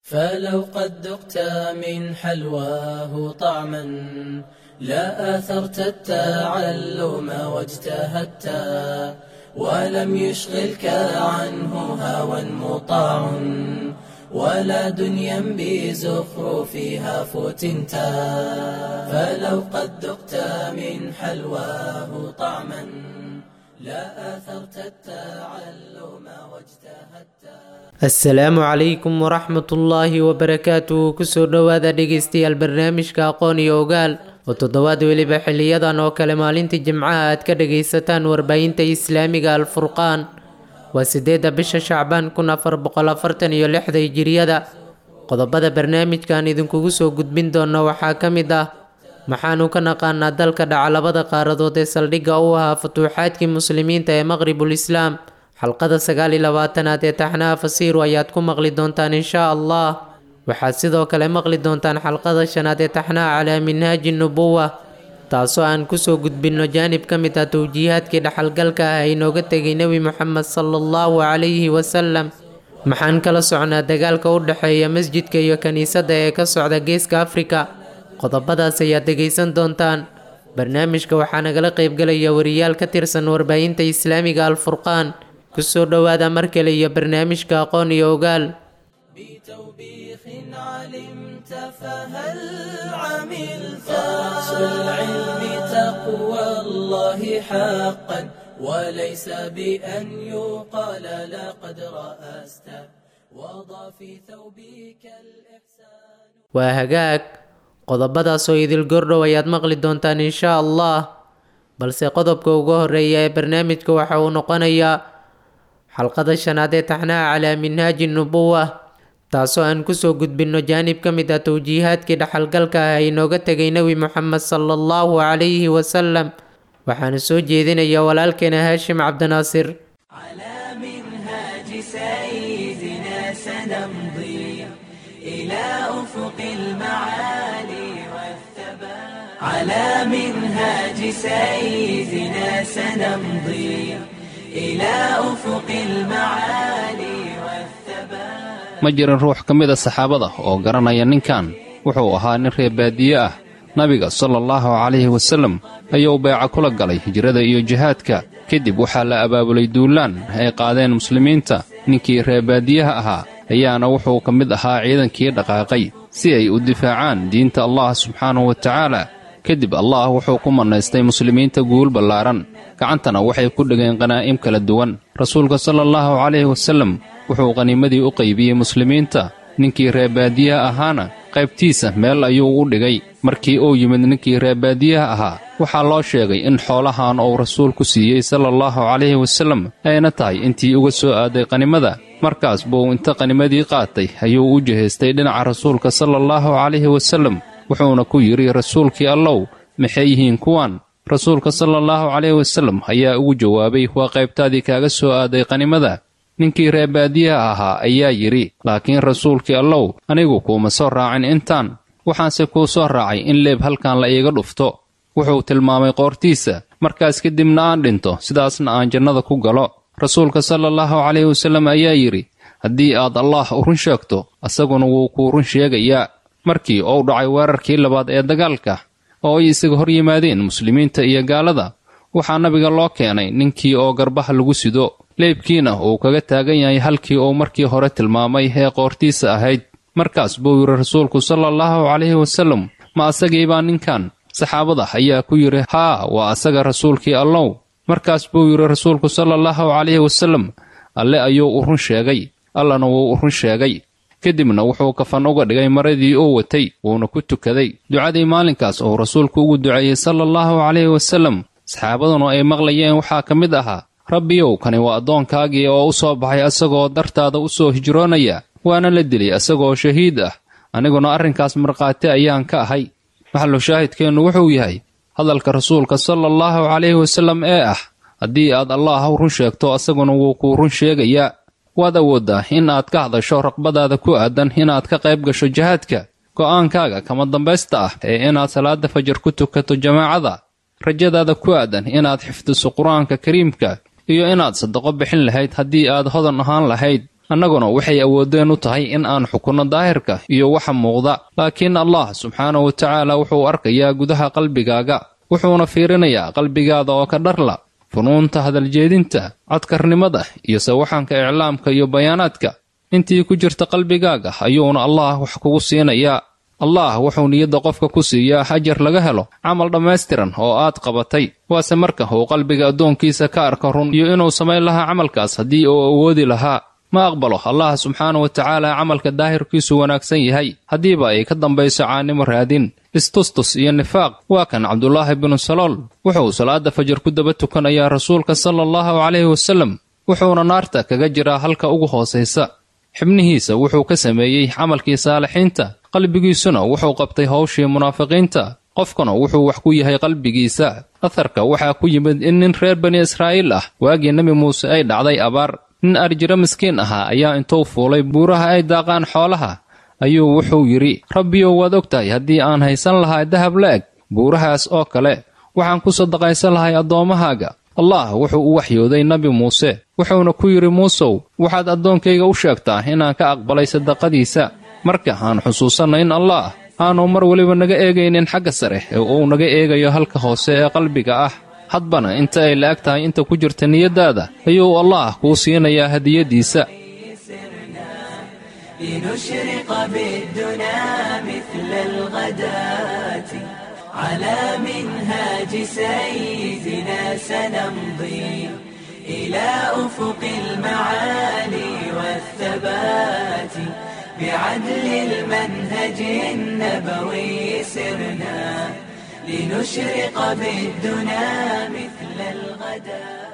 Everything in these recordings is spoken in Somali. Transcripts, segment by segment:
فلو قد ذقت من حلواه طعما لا آثرت التعلم واجتهدت ولم يشغلك عنه هوى مطاع ولا دنيا بزخرفها فتنت فلو قد ذقت من حلواه طعما لا آثرت التعلم واجتهدت asalaamu calaykum waraxmatullaahi wabarakaatu kusoo dhowaada dhegeystayaal barnaamijka aqoon iyo ogaal oo toddobaad weliba xiliyadan oo kale maalintii jimcaha aad ka dhagaysataan warbaahinta islaamiga alfurqaan waa sideedda bisha shacbaan kun afar boqol afartan iyo lixda hijiriyada qodobada barnaamijkan idinkugu soo gudbin doona waxaa ka mid ah maxaanu ka naqaanaa dalka dhaca labada qaaradood ee saldhigga u ahaa futuuxaadkii muslimiinta ee maqribul islaam xalqada sagaal iyo labaatanaad ee taxnaha fasiiru ayaad ku maqli doontaan inshaa allah waxaad sidoo kale maqli doontaan xalqada shanaad ee taxnaha calaa minhaaji nubuwa taasoo aan kusoo gudbinno jaanib ka mid ah towjiihaadkii dhaxalgalka ah inooga tegay nebi moxamed sala allahu calayhi wasalam maxaan kala socnaa dagaalka u dhexeeya masjidka iyo kiniisadda ee ka socda geeska afrika qodobadaas ayaad dhegaysan doontaan barnaamijka waxaa nagala qaybgalaya wariyaal ka tirsan warbaahinta islaamiga alfurqaan kusoo dhowaada mar kale iyo barnaamijka aqoon iyo ogaal بتوبيخ علمت فهل عملت أصل العلم تقوى الله حقا وليس بأن يقال لقد رأست وضع في ثوبك الإحسان waa hagaag qodobadaasoo idil gordhow ayaad maqli doontaan inshaa allah balse qodobka ugu horeeya ee barnaamijka waxa uu noqonayaa xalqada shanaad ee taxnaha calaa minhaaji nubuwa taasoo aan kusoo gudbinno jaanib ka mid ah towjiihaadkii dhaxalgalka ah inooga tegay nebi moxamed sala allahu calayhi wasalam waxaana soo jeedinaya walaalkeena haashim cabdinaasir على منهاج سيدنا سنمضي إلى أفق المعالي والثبات على منهاج سيدنا سنمضي إلى أفق المعالي والثبات ma jirin ruux ka mid a saxaabada oo garanaya ninkan wuxuu ahaa nin reer baadiye ah nabiga sala allahu calayhi wasallam ayuu beeca kula galay hijrada iyo jihaadka kadib waxaa la abaabulay duulaan ay qaadeen muslimiinta ninkii reer baadiyaha ahaa ayaana wuxuu ka mid ahaa ciidankii dhaqaaqay si ay u difaacaan diinta allah subxaanahu wa tacaala kadib allah wuxuu ku mannaystay muslimiinta guul ballaaran gacantana waxay ku dhegeen qanaa'im kala duwan rasuulka sala allahu calayhi wasallam wuxuu qaniimadii u qaybiyey muslimiinta ninkii reebaadiyaha ahaana qaybtiisa meel ayuu u dhigay markii uu yimid ninkii reebaadiyaha ahaa waxaa loo sheegay in xoolahan uu rasuulku siiyey sala allahu calayhi wasallam ayna tahay intii uga soo aaday qanimada markaas buu inta qanimadii qaatay ayuu u jihaystay dhinaca rasuulka sala allahu calayhi wasallam wuxuuna ku yidhi rasuulkii allow maxay yihiin kuwan rasuulka sala allahu calayhi wasallam ayaa ugu jawaabay waa qaybtaadii kaaga soo aaday qanimada ninkii reebaadiyaha ahaa ayaa yidhi laakiin rasuulkii allow anigu kuuma soo raacin intaan waxaanse kuu soo raacay in leeb halkan la iiga dhufto wuxuu tilmaamay qoortiisa markaas kadibna aan dhinto sidaasna aan jannada ku galo rasuulka sala allahu calayhi wasallam ayaa yidhi haddii aad allaah u run sheegto asaguna wuu kuu run sheegayaa markii uu dhacay weerarkii labaad ee dagaalka oo ay isaga hor yimaadeen muslimiinta iyo gaalada waxaa nabiga loo keenay ninkii oo garbaha lagu sido leebkiina uu kaga taagan yahay halkii uu markii hore tilmaamay ee qoortiisa ahayd markaas buu yidhi rasuulku sala allahu calayhi wasallam ma asagii baa ninkan saxaabada ayaa ku yidhi haa waa asaga rasuulkii allow markaas buu yidhi rasuulku sala allahu calayhi wasallam alle ayuu u run sheegay allana wuu u run sheegay kadibna wuxuu kafan uga dhigay maradii uu watay wuuna ku tukaday ducadii maalinkaas uu rasuulku ugu duceeyey sala allahu calayhi wasallam saxaabaduna ay maqlayeen waxaa ka mid ahaa rabbiyow kani waa addoonkaagii oo u soo baxay asagoo dartaada u soo hijroonaya waana la dilay asagoo shahiid ah aniguna arrinkaas markhaati ayaan ka ahay maxallu shaahidkeennu wuxuu yahay hadalka rasuulka sala allahu calayhi wasallam ee ah haddii aad allaah u run sheegto asaguna wuu kuu run sheegayaa waad awooddaa in aad ka hadasho raqbadaada ku aadan inaad ka qayb gasho jihaadka go'aankaaga kama dambaysta ah ee inaad salaada fajar ku tukato jamaacada rajadaada ku aadan inaad xifdiso qur-aanka kariimka iyo inaad sadaqo bixin lahayd haddii aad hodan ahaan lahayd annaguna waxay awooddeen u tahay in aan xukunno daahirka iyo waxa muuqda laakiin allah subxaanahu wa tacaala wuxuu arkayaa gudaha qalbigaaga wuxuuna fiirinayaa qalbigaada oo ka dharla funuunta hadaljeedinta codkarnimada iyo sawaxanka iclaamka iyo bayaanaadka intii ku jirta qalbigaaga ayuuna allah wax kugu siinayaa allah wuxuu niyadda qofka ku siiyaa ajar laga helo camal dhammaystiran oo aad qabatay waase marka uu qalbiga addoonkiisa ka arka run iyo inuu samayn lahaa camalkaas haddii uu awoodi lahaa ma aqbalo allah subxaana wa tacaala camalka daahirkiisu wanaagsan yahay haddiiba ay ka dambayso caanimo raadin istustus iyo nifaaq waa kan cabdulaahi binu salool wuxuu salaada fajar ku daba tukanayaa rasuulka sala allahu calayhi wasallam wuxuuna naarta kaga jiraa halka ugu hoosaysa xibnihiisa wuxuu ka sameeyey camalkii saalixiinta qalbigiisuna wuxuu qabtay howshii munaafiqiinta qofkuna wuxuu wax ku yahay qalbigiisa atharka waxaa ku yimid in nin reer bani israa'iil ah waagii nebi muuse ay dhacday abaar nin arjiro miskiin ahaa ayaa intuu fuulay buuraha ay daaqaan xoolaha ayuu wuxuu yidhi rabbiyow waad og tahay haddii aan haysan lahaa dahab la-eg buurahaas oo kale waxaan ku sadaqaysan lahay addoommahaaga allah wuxuu u waxyooday nebi muuse wuxuuna ku yidhi muusow waxaad addoonkayga u sheegtaa inaan ka aqbalay sadaqadiisa marka aan xusuusanno in allah aanu mar weliba naga eegaynin xagga sare ee uu naga eegayo halka hoose ee qalbiga ah hadbana inta ay la-eg tahay inta ku jirta niyaddaada ayuu allah kuu siinayaa hadiyaddiisa لنشرق بالدنا مثل الغداة على منهاج سيدنا سنمضي إلى أفق المعالي والثبات بعدل المنهج النبوي سرنا لنشرق بالدنا مثل الغداة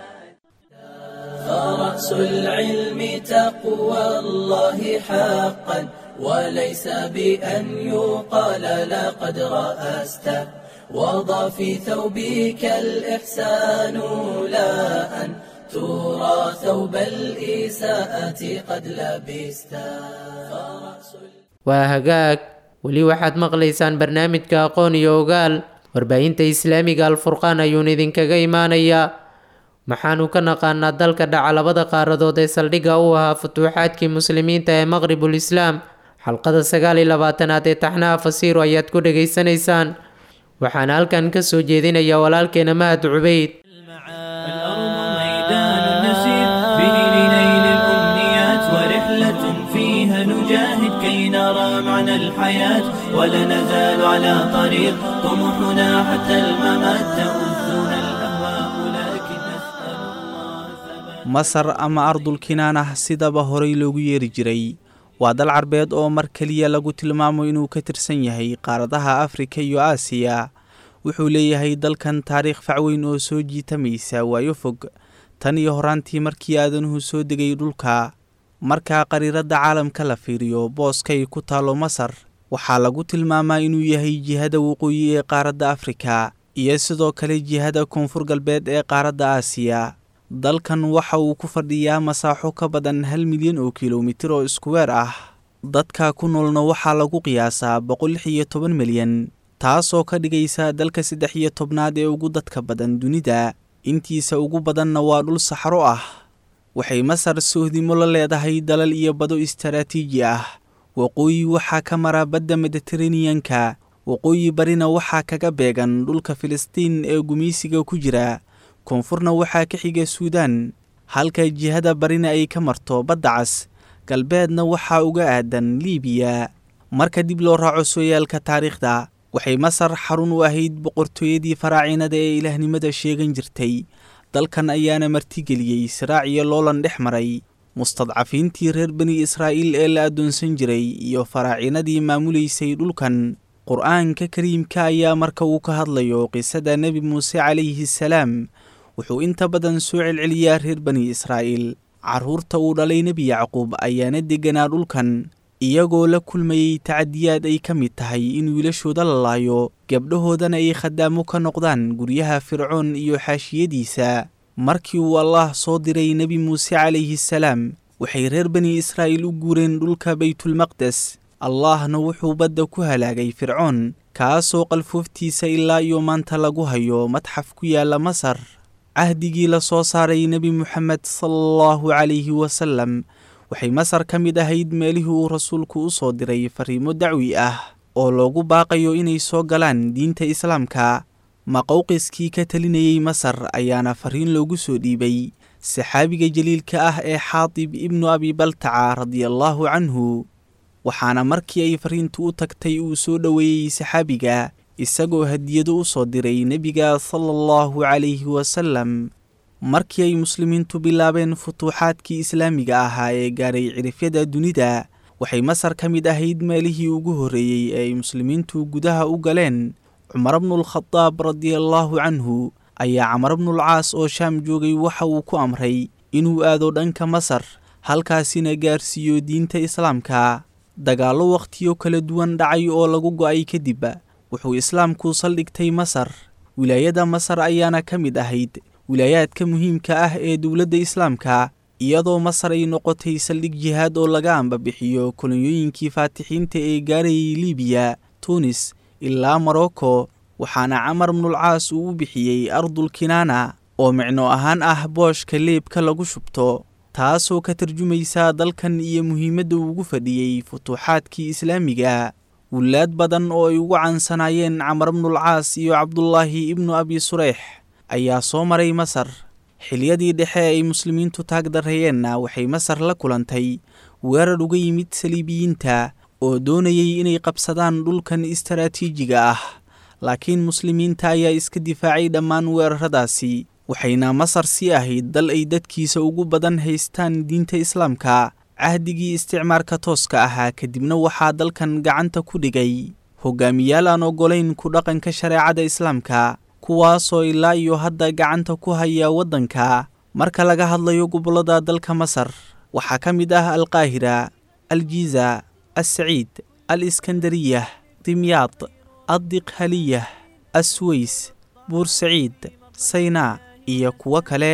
فرأس العلم تقوى الله حقا وليس بأن يقال لقد رأست وضع في ثوبك الإحسان لا أن ترى ثوب الإساءة قد لبست waa hagaag weli waxaad maqlaysaan barnaamijka aqoon iyo ogaal warbaahinta islaamiga alfurqaan ayuuna idinkaga imaanayaa maxaanu ka naqaanaa dalka dhaca labada qaaradood ee saldhigga u ahaa futuuxaadkii muslimiinta ee maqribul islaam xalqada sagaal iyo labaatanaad ee taxnaha fasiiro ayaad ku dhegaysanaysaan waxaana halkan ka soo jeedinaya walaalkeena mahad cubeyd الأرض ميدان نسير به لنيل الأمنيات ورحلة فيها نجاهد كي نرى معنى الحياة ولا نزال على طريق طموحنا حتى الممات تؤذنا الأهواء لكن نسأل الله ثبات masar ama ardul kinaanah sidaba horay loogu yeeri jiray waa dal carbeed oo mar keliya lagu tilmaamo inuu ka tirsan yahay qaaradaha afrika iyo aasiya wuxuu leeyahay dalkan taariikh facweyn oo soo jiitamaysa waayo fog tan iyo horaantii markii aadanuhu soo degay dhulka markaa qariiradda caalamka la fiiriyo booskay ku taalo masar waxaa lagu tilmaamaa inuu yahay jihada waqooyi ee qaaradda afrika iyo sidoo kale jihada koonfur galbeed ee qaaradda aasiya dalkan waxa uu ku fadhiyaa masaaxo ka badan hal milyan oo kilomitir oo iskuweer ah dadka ku noolna waxaa lagu qiyaasaa boqol lix iyo toban milyan taasoo ka dhigaysa dalka saddex iyo tobnaad ee ugu dadka badan dunida intiisa ugu badanna waa dhul saxro ah waxay masar sohdimo la leedahay dalal iyo bado istaraatiiji ah waqooyi waxaa ka mara badda mediteraneanka waqooyi barina waxaa kaga beegan dhulka filistiin ee gumaysiga ku jira koonfurna waxaa ka xiga suudaan halka jihada barina ay ka marto badda cas galbeedna waxaa uga aadan liibiya marka dib loo raaco sooyaalka taariikhda waxay masar xarun u ahayd boqortooyadii faraacinada ee ilaahnimada sheegan jirtay dalkan ayaana martigeliyey siraac iyo loolan dhex maray mustadcafiintii reer bani israa'iil ee la addoonsan jiray iyo faraacinadii maamulaysay dhulkan qur-aanka kariimka ayaa marka uu ka hadlayo qisada nebi muuse calayhi salaam wuxuu inta badan soo celceliyaa reer bani israa'iil carruurta uu dhalay nebi yacquub ayaana degganaa dhulkan iyagoo la kulmayey tacadiyaad ay ka mid tahay in wiilashooda la laayo gabdhahoodana ay khadaamo ka noqdaan guryaha fircoon iyo xaashiyadiisa markii uu allaah soo diray nebi muuse calayhi salaam waxay reer bani israa'iil u guureen dhulka baytulmaqdes allaahna wuxuu badda ku halaagay fircoon kaasoo qalfooftiisa ilaa iyo maanta lagu hayo madxaf ku yaalla masar cahdigii la soo saaray nebi moxamed sala allahu calayhi wasalam waxay masar ka mid ahayd meelihii uu rasuulku u soo diray fariimo dacwi ah oo loogu baaqayo inay soo galaan diinta islaamka maqowqiskii ka talinayey masar ayaana fariin loogu soo dhiibay saxaabiga jaliilka ah ee xaatib ibnu abi baltaca radiallaahu canhu waxaana markii ay fariintu u tagtay uu soo dhoweeyey saxaabiga isagoo hadiyado u soo diray nebiga sala allahu calayhi wasalam markii ay muslimiintu bilaabeen futuuxaadkii islaamiga ahaa ee gaaray cirifyada dunida waxay masar ka mid ahayd meelihii ugu horreeyey ee ay muslimiintu gudaha u galeen cumar bnulkhadaab radiallaahu canhu ayaa camar bnulcaas oo shaam joogay waxa uu ku amray inuu aado dhanka masar halkaasina gaarsiiyo diinta islaamka dagaallo wakhtiyo kala duwan dhacay oo lagu go'ay kadib wuxuu islaamku saldhigtay masar wilaayada masar ayaana ka mid ahayd wilaayaadka muhiimka ah ee dowladda islaamka iyadoo masar ay noqotay saldhig jihaad oo laga ambabixiyo kolonyooyinkii faatixiinta ee gaarayay libiya tunis ilaa morocco waxaana camar bnulcaas uu u bixiyey ardul kinaana oo micno ahaan ah booshka leebka lagu shubto taasoo ka tarjumaysa dalkan iyo muhiimadda ugu fadhiyey futuuxaadkii islaamiga wilaad badan oo ay ugu cansanaayeen camar bnulcaas iyo cabdulaahi ibnu abi sureyx ayaa soo maray masar xiliyadii dhexe ay muslimiintu taag darreeyeenna waxay masar la kulantay weerar uga yimid saliibiyiinta oo doonayay inay qabsadaan dhulkan istaraatiijiga ah laakiin muslimiinta ayaa iska difaacay dhammaan weeraradaasi waxayna masar sii ahayd dal ay dadkiisa ugu badan haystaan diinta islaamka cahdigii isticmaarka tooska ahaa kadibna waxaa dalkan gacanta ku dhigay hogaamiyaal aan oggolayn ku dhaqanka shareecada islaamka kuwaasoo ilaa iyo hadda gacanta ku haya waddanka marka laga hadlayo gobollada dalka masar waxaa ka mid ah alqaahira aljiza alsaciid al iskandariyah dimyaad addiqhaliyah asweys buursaciid saynaa iyo kuwo kale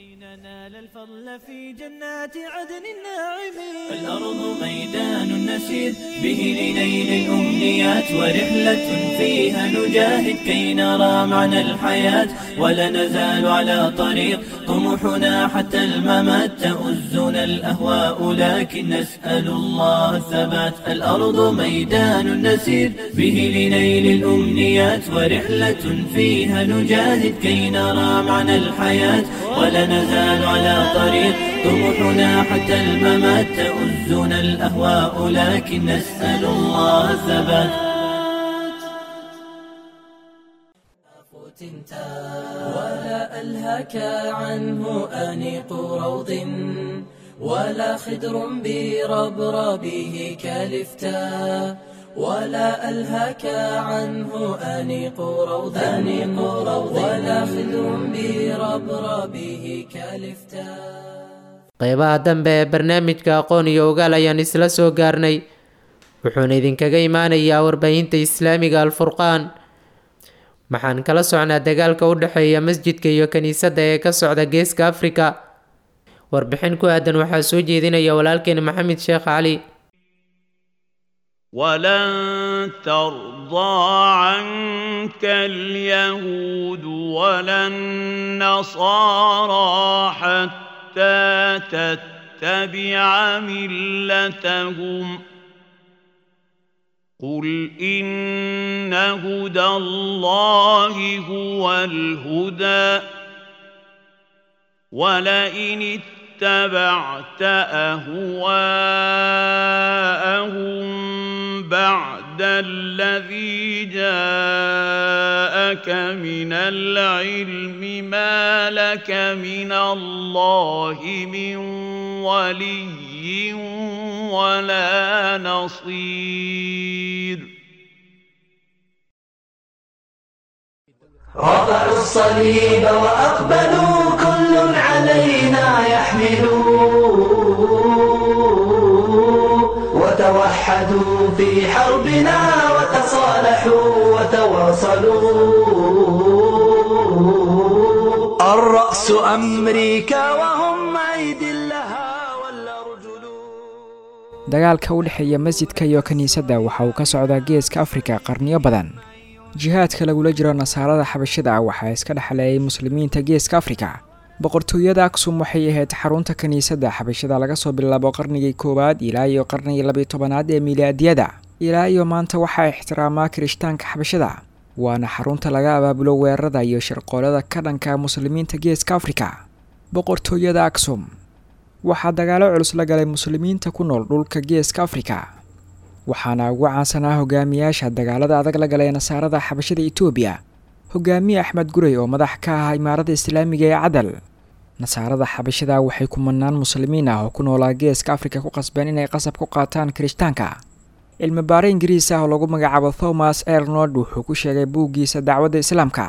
الفضل في جنات عدن الناعمين الأرض ميدان نسير به لنيل الأمنيات ورحلة فيها نجاهد كي نرى معنى الحياة ولا نزال على طريق طموحنا حتى الممات تؤزنا الأهواء لكن نسأل الله الثبات الأرض ميدان نسير به لنيل الأمنيات ورحلة فيها نجاهد كي نرى معنى الحياة ولا نزال على طريق طموحنا حتى الممات تؤزنا الأهواء لكن نسأل الله الثبات ولا ألهك عنه أنيق روض ولا خدر بربربه كالفتاء ولا ألهك عنه أنيق روض أنيق روض ولا خدر بربربه كالفتاء qeybaha dambe ee barnaamijka aqoon iyo ogaal ayaan isla soo gaarnay wuxuuna idinkaga imaanayaa warbaahinta islaamiga alfurqaan waxaan kala socnaa dagaalka u dhexeeya masjidka iyo kiniisadda ee ka socda geeska afrika warbixin ku aadan waxaa soo jeedinaya walaalkeena maxamed sheekh cali ولن ترضى عنك اليهود ولا النصارى حتى تتبع ملتهم قل إن هدى الله هو الهدى ولئن اتبعت أهواءهم بعد الذي جاءك من العلم ما لك من الله من ولي ولا نصير رفعوا الصليب وأقبلوا كل علينا يحملوا وتوحدوا في حربنا وتصالحوا وتواصلوا الرأس أمريكا وهم أيدي لها والأرجل dagaalka u dhexeeya masjidka iyo kiniisadda waxa uu ka socdaa geeska afrika qarniyo badan jihaadka lagula jiro nasaarada xabashida ah waxaa iska dhexleeyay muslimiinta geeska afrika boqortooyada aksum waxay ahayd xarunta kiniisadda xabashada laga soo bilaabo qarnigii koowaad ilaa iyo qarnigii labiyo tobanaad ee milaadiyada ilaa iyo maanta waxaa ixtiraamaa kirishtaanka xabashada waana xarunta laga abaabulo weerarada iyo shirqoolada ka dhanka muslimiinta geeska afrika boqortooyada aksum waxaa dagaalo culus la galay muslimiinta ku nool dhulka geeska afrika waxaana ugu caansanaa hogaamiyaasha dagaalada adag la galay nasaarada xabashada etoobiya hogaamiye axmed gurey oo madax ka ah imaarada islaamiga ee cadal nasaarada xabashada waxay kumanaan muslimiin ah oo ku noolaa geeska afrika ku qasbeen inay qasab ku qaataan kirishtaanka cilmi baare ingiriis ah oo lagu magacaabo thomas ernold wuxuu ku sheegay buuggiisa dacwadda islaamka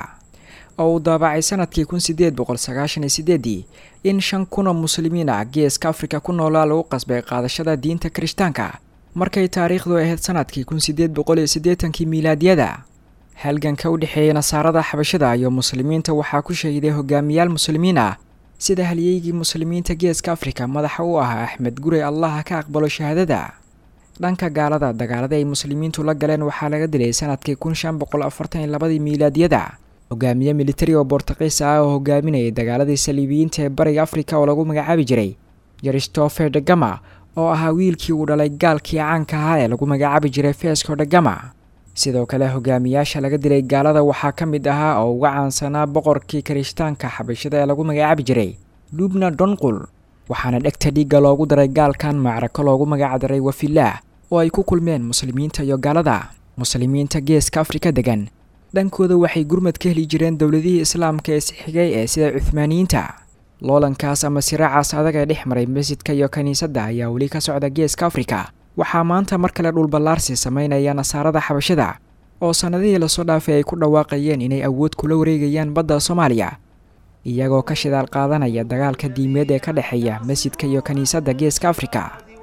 oo uu daabacay sanadkii kun sideed boqol sagaashan iyo sideedii in shan kun oo muslimiin ah geeska afrika ku noolaa lagu qasbay qaadashada diinta kirishtaanka markay taariikhdu ahayd sanadkii kun sideed boqol iyo siddeetankii miilaadiyada halganka u dhexeeya nasaarada xabashada iyo muslimiinta waxaa ku shahiday hogaamiyaal muslimiin ah sida halyeygii muslimiinta geeska afrika madaxa u ahaa axmed gurey allaha ka aqbalo shahaadada dhanka gaalada dagaalada ay muslimiintu la galeen waxaa laga dilay sanadkii kun shan boqol afartan iyo labadii miilaadiyada hogaamiye militari oo bortuqiis ah oo hogaaminayay dagaaladii saliibiyiinta ee bariga afrika oo lagu magacaabi jiray christopher degama oo ahaa wiilkii uu dhalay gaalkii caanka ahaa ee lagu magacaabi jiray fesco degama sidoo kale hogaamiyaasha laga dilay gaalada waxaa ka mid ahaa oo uga caansanaa boqorkii kirishtaanka xabashada ee lagu magacaabi jiray lubna donqul waxaana dhegta dhiigga loogu daray gaalkan macrako loogu magacdaray wafilaah oo ay ku kulmeen muslimiinta iyo gaalada muslimiinta geeska afrika degan dhankooda waxay gurmad ka heli jireen dowladihii islaamka ee sixigay ee sida cuhmaaniyiinta loolankaas ama siraacaas adag ee dhex maray masjidka iyo kiniisadda ayaa weli ka socda geeska afrika waxaa maanta mar kale dhulballaarsi sameynaya nasaarada xabashada oo sannadihii lasoo dhaafay ay ku dhawaaqayeen inay awood kula wareegayaan badda soomaaliya iyagoo ka shidaal qaadanaya dagaalka diimeed ee ka dhexeeya masjidka iyo kiniisadda geeska afrika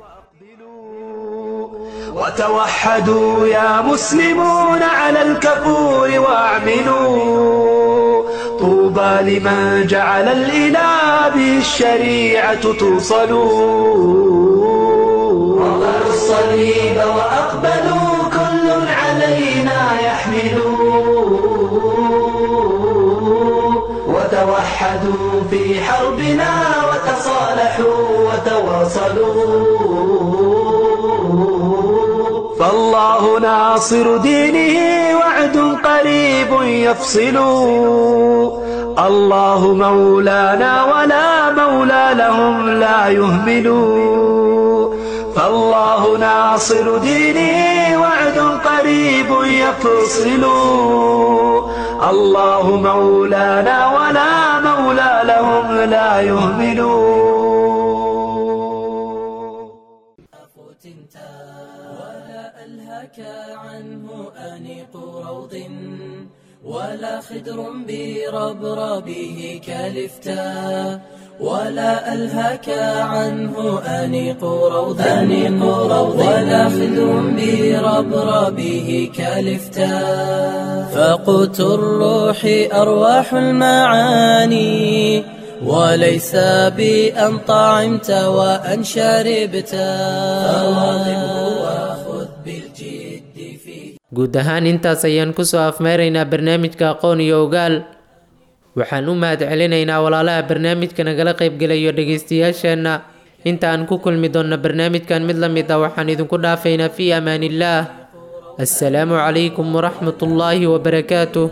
وتوحدوا يا مسلمون على الكفور واعملوا طوبى لمن جعل الإله به الشريعة توصلوا وضعوا الصليب وأقبلوا كل علينا يحملوا وتوحدوا في حربنا وتصالحوا وتواصلوا فالله ناصر دينه وعد قريب يفصل الله مولانا ولا مولى لهم لا يهمل فالله ناصر دينه وعد قريب يفصل الله مولانا ولا مولى لهم لا يهملون ألهك عنه أنيق روض ولا خدر بربربه كالفتاء ولا ألهك عنه أنيق روض أنيق روض ولا خدر بربربه كالفتاء فقوت الروح أرواح المعاني وليس بأن طعمت وأن شربت فواظبه وخذ بالجد فيه guud ahaan intaas ayaan kusoo afmeeraynaa barnaamijka aqoon iyo ogaal waxaan u mahad celinaynaa walaalaha barnaamijka nagala qaybgelayo dhegaystayaasheenna inta aan ku kulmi doonno barnaamijkan mid la mid ah waxaan idinku dhaafaynaa fii amaaniillaah assalaamu calaykum waraxmat ullaahi wabarakaatuh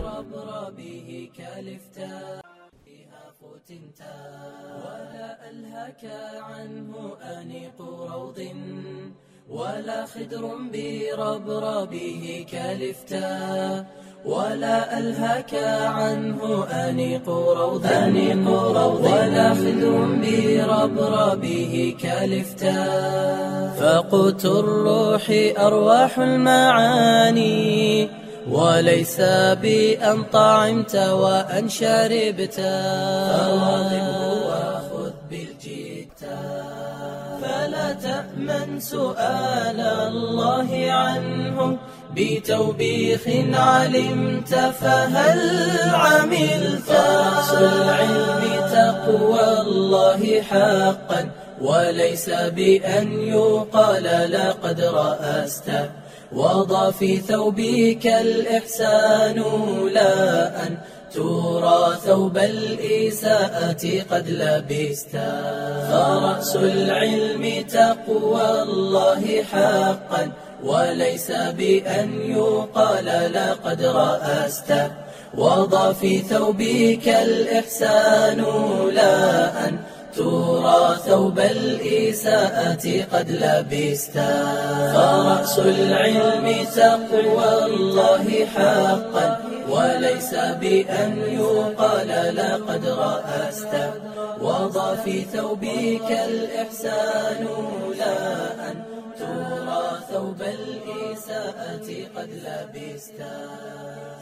عنه أنيق روض ولا خدر بربربه كالفتاء ولا ألهك عنه أنيق روض أنيق روض ولا خدر بربربه كالفتاء فقوت الروح أرواح المعاني وليس بأن طعمت وأن شربت فواظبه وخذ بالجد فلا تأمن سؤال الله عنه بتوبيخ علمت فهل عملت أصل العلم تقوى الله حقا وليس بأن يقال لقد رأست وضع في ثوبك الإحسان لا أن ترى ثوب الإساءة قد لبستا فرأس العلم تقوى الله حقا وليس بأن يقال لقد رأست وضع في ثوبك الإحسان لا أن ترى ثوب الإساءة قد لبستا فرأس العلم تقوى الله حقا وليس بأن يقال لقد رأست وضع في ثوبك الإحسان لا أن ترى ثوب الإساءة قد لبستا